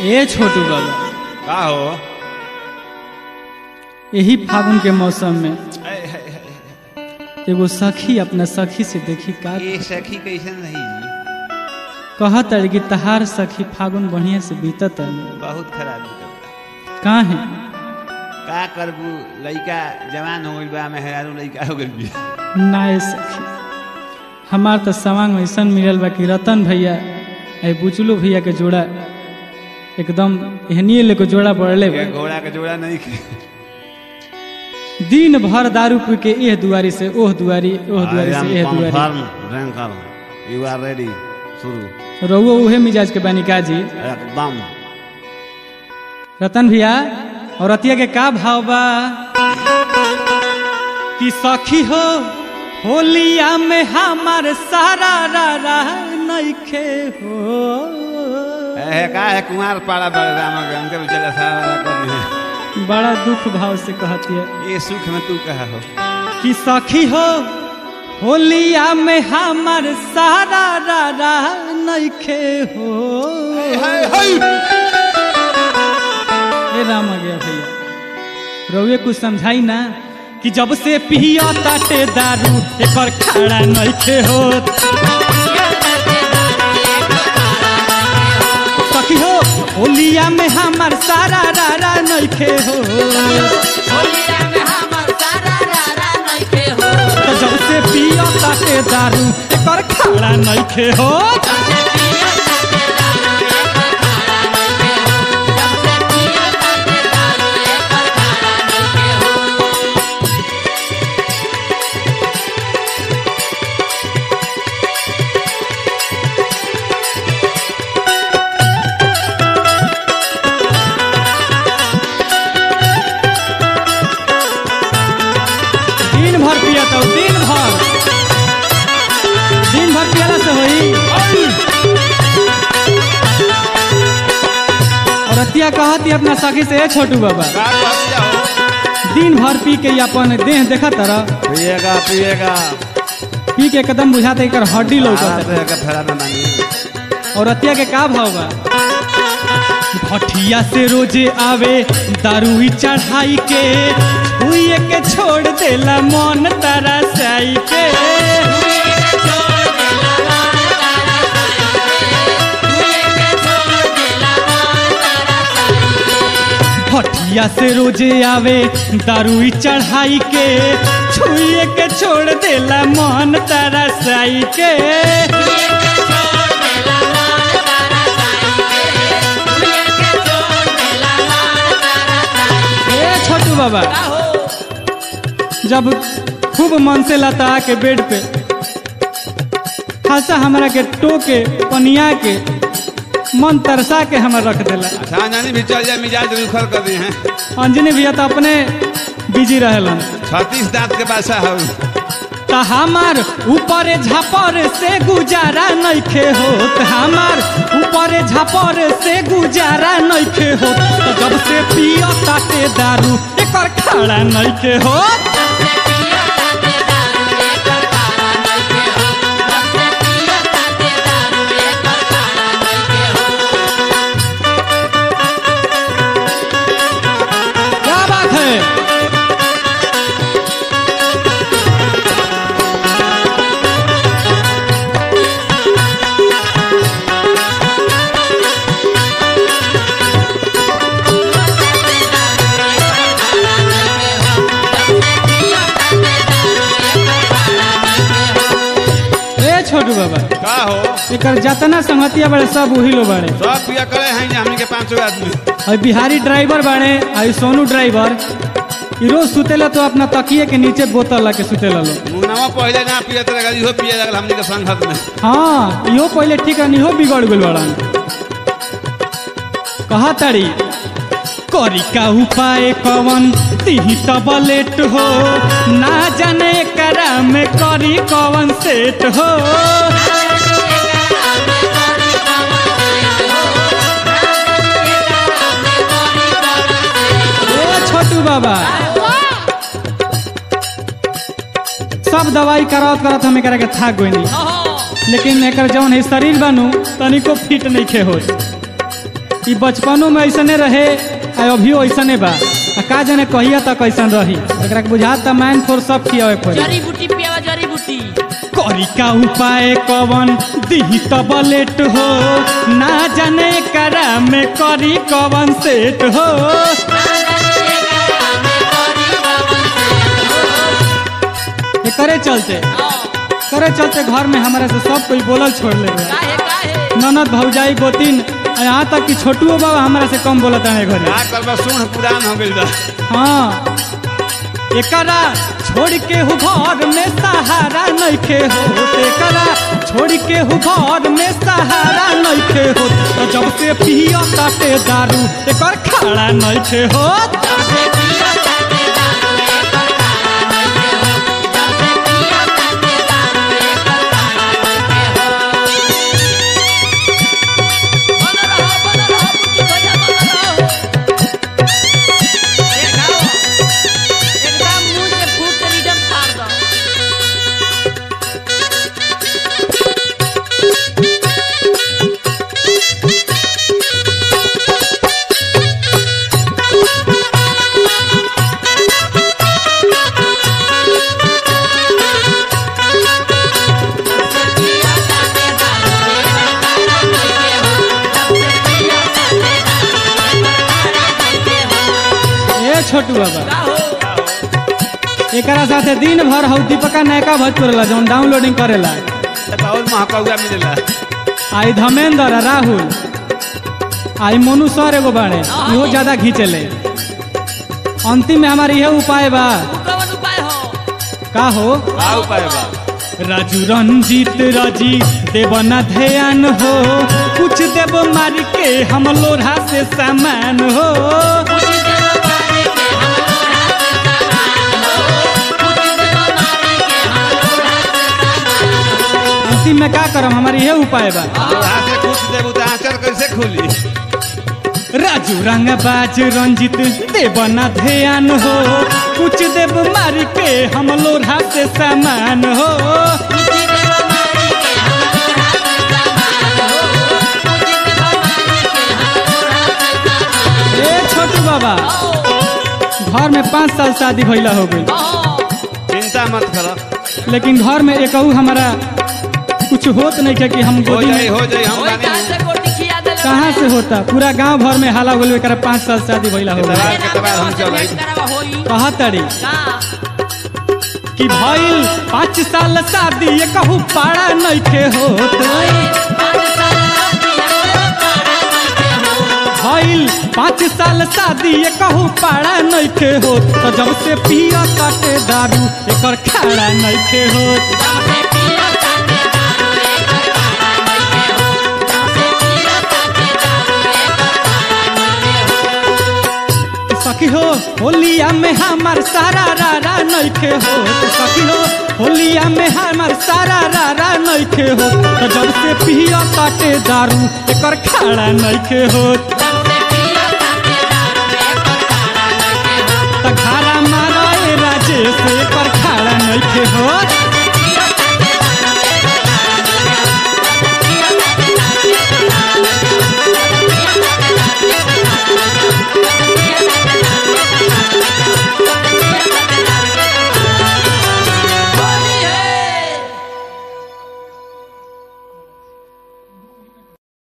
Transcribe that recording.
ए छोटू बाबा का हो यही फागुन के मौसम में ऐ, है, है, है। एगो सखी अपना सखी से देखी का ये सखी कैसन रही कहत है कि तहार सखी फागुन बढ़िया से बीतत है बहुत खराब निकलता का है का करबू लइका जवान हो गइल बा मेहरारू लइका हो गइल बिया ना ए सखी हमार तो सवांग ऐसा मिलल बा कि रतन भैया ए बुचलू भैया के जोड़ा एकदम एहनिए लेके जोड़ा पड़ले बा ये घोड़ा के जोड़ा नहीं खे दिन भर दारू पी के एह दुआरी से ओह दुआरी ओह दुआरी से एह दुआरी confirm drinker you are ready शुरू रहुओ उहे मिजाज के बानी काजी एकदम रतन भैया और रतिया के का भाव बा कि सखी हो होलिया में हमार सारा रा रा नइखे हो है का है कुमार पाड़ा बड़े राम के उनके बेचारा सारा कर दिए बड़ा दुख भाव से कहती है ये सुख में तू कहा हो कि सखी हो होलिया में हमार सारा रा रा नइखे हो ए राम आ गया भैया रउए कुछ समझाई ना कि जब से पिया ताटे दारू एकर खड़ा नइखे होत सखी हो होलिया में हमार सारा रा रा नइखे हो तो जब से पिया ताटे दारू एकर खड़ा नइखे होत दिन भर पिया तो दिन भर दिन भर पियला से होई और रतिया कहती अपना सखी से ए छोटू बाबा का कहतिया हो दिन भर पी के ये अपन देह देखा तरह पिएगा पिएगा पी के एकदम बुझाते एकर हड्डी लौकत आते के फेरा में मानी और रतिया के का भाव बा भटिया से रोजे आवे दारू ही चढ़ाई के छुए के छोड़ देला मन तारा साई के भटिया से रोजे आवे दारू ही चढ़ाई के छुए के छोड़ देला मन तारा साई के ए छोटू बाबा जब खूब मन से लता के बेड पे खासा हमरा के टोके पनिया के मन तरसा के हमर रख देला अच्छा नानी भी चल जाए मिजाज रुखर कर दी हैं अंजनी भैया तो अपने बिजी रहेलन छत्तीस दांत के बासा हो त हमार ऊपर झापर से गुजारा नइखे होत हमार ऊपर झापर से गुजारा नइखे होत त जब से पियो ताटे दारू एकर खड़ा नइखे होत क्या बात है ए छोटू बाबा का हो एकर जतना संगतिया बड़े सब उही लो बड़े सब पिया करे हैं जे हमनी के पांचों आदमी और बिहारी ड्राइवर बाड़े और सोनू ड्राइवर ई रोज सुतेला तो अपना तकिए के नीचे बोतल ला के सुतेला लो मुनावा पहले ना पियत लगल इहो पिए लगल हमनी के संगत में हाँ इहो पहले ठीक है इहो बिगड़ गेल बड़न कहा तारी करी का उपाय कवन तिही तबलेट हो ना जाने करा में करी कवन सेट हो ए छोटू बाबा सब दवाई करावत करावत हम एकरा के थाक गई नहीं लेकिन एकर जौन है शरीर बनू तनिको फिट नहीं खे हो ई बचपनो में ऐसने रहे आ अभियो ऐसने बा आ का जाने कहिया तक कैसन रही एकरा के बुझात त माइंड फोर सब खियावे पड़ी जड़ी बूटी पियावा जड़ी बूटी करी का उपाय कवन दिही तब लेट हो ना जाने करा में करी कवन सेट हो ये करे चलते करे चलते घर में हमारे से सब कोई बोलल छोड़ ले रहे काहे काहे ननद भौजाई गोतिन आ यहाँ तक कि छोटुओ बाबा हमारा से कम बोलत है घरे का करबा सुन पुरान हो गइल बा हाँ एकरा छोड़ के हु घर में सहारा नइखे हो एकरा छोड़ के हु घर में सहारा नइखे हो तो जब से पियो ताटे दारू एकर खाड़ा नइखे हो बन रहो बन रहो बूटी भैया बन रहो ये खाओ एकदम मुंह से फूट के रिडम फाड़ दो ए छोटू बाबा का हो एकरा साथे दिन भर हौ दीपका नयका भोजपुरला जौन डाउनलोडिंग करेला त और महकौआ मिलेला आई धर्मेंद्र आ राहुल आई मोनू सर एगो बाड़े इहो ज्यादा खींचेले अंतिम में हमार इहे उपाय बा उ कौन उपाय हो का हो का उपाय बा राजू रंजीत राजी देव न ध्यान हो कुछ देव मार के हम लोढ़ा से सामान हो पूजी देव मारे के हम लोढ़ा से सामान हो पूजी देव मारे के हम लोढ़ा से सामान हो अंतिम में का करम हमार इहे उपाय बा लोहा से कुछ देबू त आंचल कैसे खुली राजू रंगबाज रंजित देव न ध्यान हो कुछ देव मार के हम लोढ़ा से सामान हो पूजी देव मारे के हम लोढ़ा से सामान हो पूजी देव मारे के हम लोढ़ा से सामान ए छोटू बाबा हो घर में पाँच साल शादी भइला हो गई हो चिंता मत कर लेकिन घर में एक हमारा कुछ होत नहीं है कि हम हो गोदी जाई में हो जाई हम ओई बानी तार से गोटी खिया देले कहाँ से होता पूरा गांव भर में हाला बोले एकरा पाँच साल शादी भइला हो गई इतना- के तबार हम चल रही। करावा होई कहा तड़ी का कि भइल पाँच साल शादी ये कहू पाड़ा नइखे होत भइल पाँच साल शादी ये कहू पाड़ा नइखे होत तो जब से पिया काटे दारू एकर खाड़ा नइखे होत सखी हो होलिया में हमार सारा रारा नइखे हो सखी हो होलिया में हमार सारा रारा नइखे हो तो जब से पिया काटे दारू एकर खाड़ा नइखे हो त खाड़ा मारा ए राजेश एकर खाड़ा नइखे हो